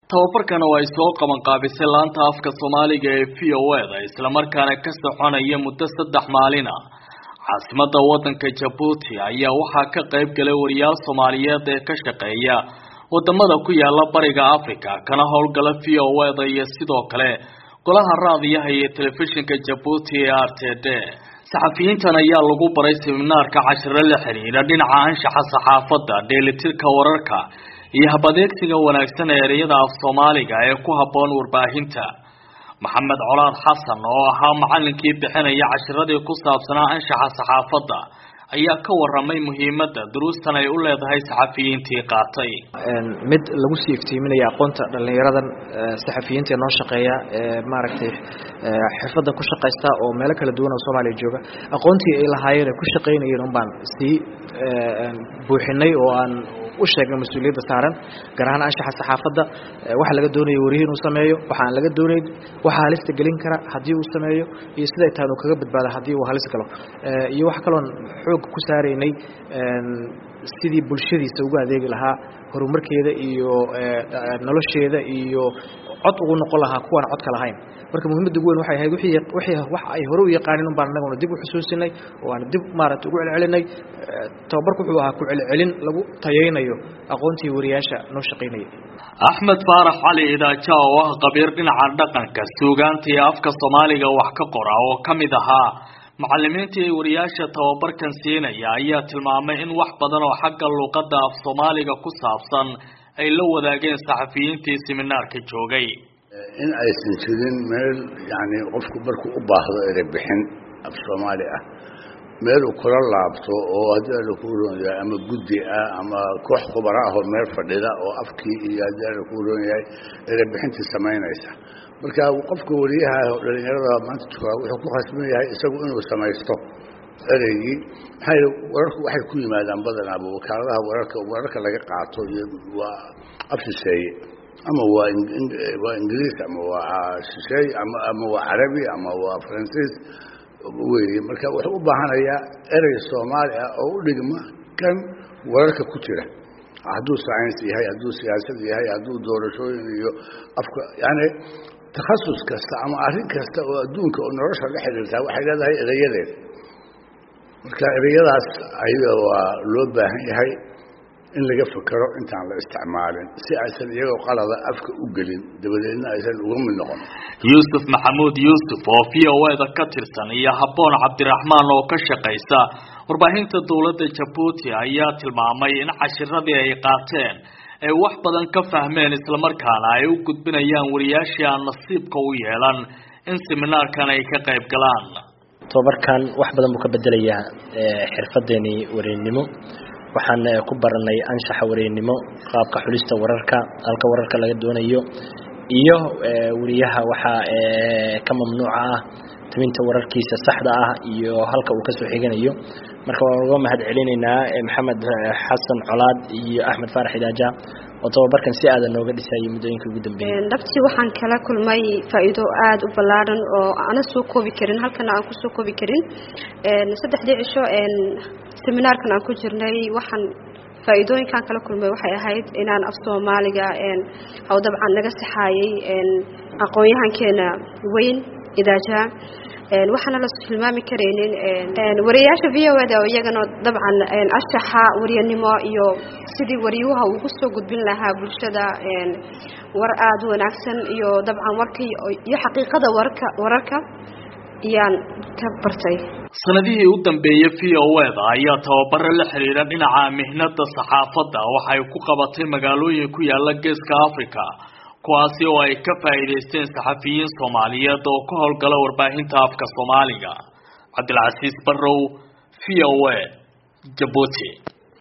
tababarkan oo ay soo qaban qaabisay laanta afka soomaaliga ee v o e da islamarkaana ka soconaya muddo saddex maalina caasimada wadanka jabuuti ayaa waxaa ka qayb galay wariyaal soomaaliyeed ee ka shaqeeya wadamada ku yaala bariga africa kana howlgala v o e da iyo sidoo kale golaha raadiyaha iyo telefishinka jabuuti ee r t d saxafiyiintan ayaa lagu baray seminaarka cashiro la xiriira dhinaca anshaxa saxaafadda dheelitirka wararka iyo habadeegsiga wanaagsan ee ereyada af soomaaliga ee ku habboon warbaahinta maxamed colaad xasan oo ahaa macalinkii bixinaya cashiradii ku saabsanaa anshaxa saxaafadda ayaa ka waramay muhiimadda duruustan ay u leedahay saxafiyiintii qaatay mid lagu sii iftiiminaya aqoonta dhalinyaradan saxafiyiinta noo shaqeeya ee maaragtay xirfadan ku shaqaysta oo meelo kala duwan oo soomaaliya jooga aqoontii ay lahaayeen ay ku shaqaynayeen un baan sii buuxinay oo aan u sheegnay mas-uuliyadda saaran gaar ahaan anshaxa saxaafadda waxa laga doonayo warihi inuu sameeyo waxa aan laga doonayn waxa halista gelin kara haddii uu sameeyo iyo siday tahay uu kaga badbaado haddii uu halis galo iyo wax kaloon xoog ku saaraynay sidii bulshadiisa ugu adeegi lahaa horumarkeeda iyo nolosheeda iyo cod ugu noqon lahaa kuwaan codka lahayn marka muhiimadda ugu weyn waxay ahayd wixii wixii wax ay hore u yaqaanin un baan annaguna dib u xusuusinay oo aan dib maaragtay ugu celcelinay tababarku wuxuu ahaa ku celcelin lagu tayaynayo aqoontii wariyaasha noo shaqaynayay axmed faarax cali idaaja oo ah qabiir dhinaca dhaqanka suugaanta iyo afka soomaaliga wax ka qora oo ka mid ahaa macalimiintii ay wariyaasha tababarkan siinaya ayaa tilmaamay in wax badan oo xagga luuqadda af soomaaliga ku saabsan ay la wadaageen saxafiyiintii seminaarka joogay in aysan jirin meel yani qofku markuu u baahdo erebixin af soomaali ah meel uu kula laabto oo haddii alla kuu roon yahay ama guddi ah ama koox khubara ah oo meel fadhida oo afkii iyo haddii alla kuu roon yahay erebixintii samaynaysa marka qofka wariyaha dhalinyarada maanta joogaa wuxuu ku khasban yahay isagu inuu samaysto ereygii maxaa yidhi wararku waxay ku yimaadaan badanaaba wakaaladaha wararka wararka laga qaato iyo waa af shisheeye ama waa waa ingiriis ama waa shisheeye ama ama waa carabi ama waa faransiis weeye marka wuxuu u baahanayaa erey soomaali ah oo u dhigma kan wararka ku jira hadduu science yahay hadduu siyaasad yahay hadduu doorashooyin iyo afka yani takhasus kasta ama arrin kasta oo adduunka oo nolosha la xidhiirtaa waxay leedahay ereyadeed marka ereyadaas ayada waa loo baahan yahay in laga fekero intaan la isticmaalin si aysan iyagoo qalada afka u gelin dabadeedna aysan uga mid noqon yuusuf maxamuud yuusuf oo v o e da ka tirsan iyo habboon cabdiraxmaan oo ka shaqaysa warbaahinta dowladda jabuuti ayaa tilmaamay in cashiradii ay qaateen ay wax badan ka fahmeen islamarkaana ay u gudbinayaan wariyaashii aan nasiibka u yeelan in seminaarkan ay ka qayb galaan tobabarkan wax badan buu ka bedelayaa xirfadeenii wareennimo waxaan ku baranay anshaxa wareennimo qaabka xulista wararka halka wararka laga doonayo iyo wariyaha waxaa ka mamnuuca ah tabinta wararkiisa saxda ah iyo halka uu kasoo xiganayo marka waan uga mahad celinaynaa maxamed xasan colaad iyo axmed faarax idaaja oo tababarkan si aadan nooga dhisayay muddooyinkii ugu dambeeyey dhabtii waxaan kala kulmay faa'iido aada u ballaaran oo aana soo koobi karin halkana aan kusoo koobi karin saddexdii cisho seminaarkan aan ku jirnay waxaan faa'iidooyinkaan kala kulmay waxay ahayd inaan af soomaaliga haw dabcan naga saxaayay aqoon-yahankeena weyn idaaja waxaana la tilmaami karaynin wariyayaasha v o da oo iyagana dabcan anshaxa waryanimo iyo sidii waryuha ugu soo gudbin lahaa bulshada war aada u wanaagsan iyo dabcan warkii iyo xaqiiqada warka wararka ayaan ka bartay sanadihii u dambeeyey v o e da ayaa tababaro la xiriira dhinaca mihnada saxaafadda waxay ku qabatay magaalooyin ku yaala geeska africa kuwaasi oo ay ka faa'iidaysteen saxafiyiin soomaaliyeed oo ka howlgala warbaahinta afka soomaaliga cabdilcasiis barrow v o e jabuuti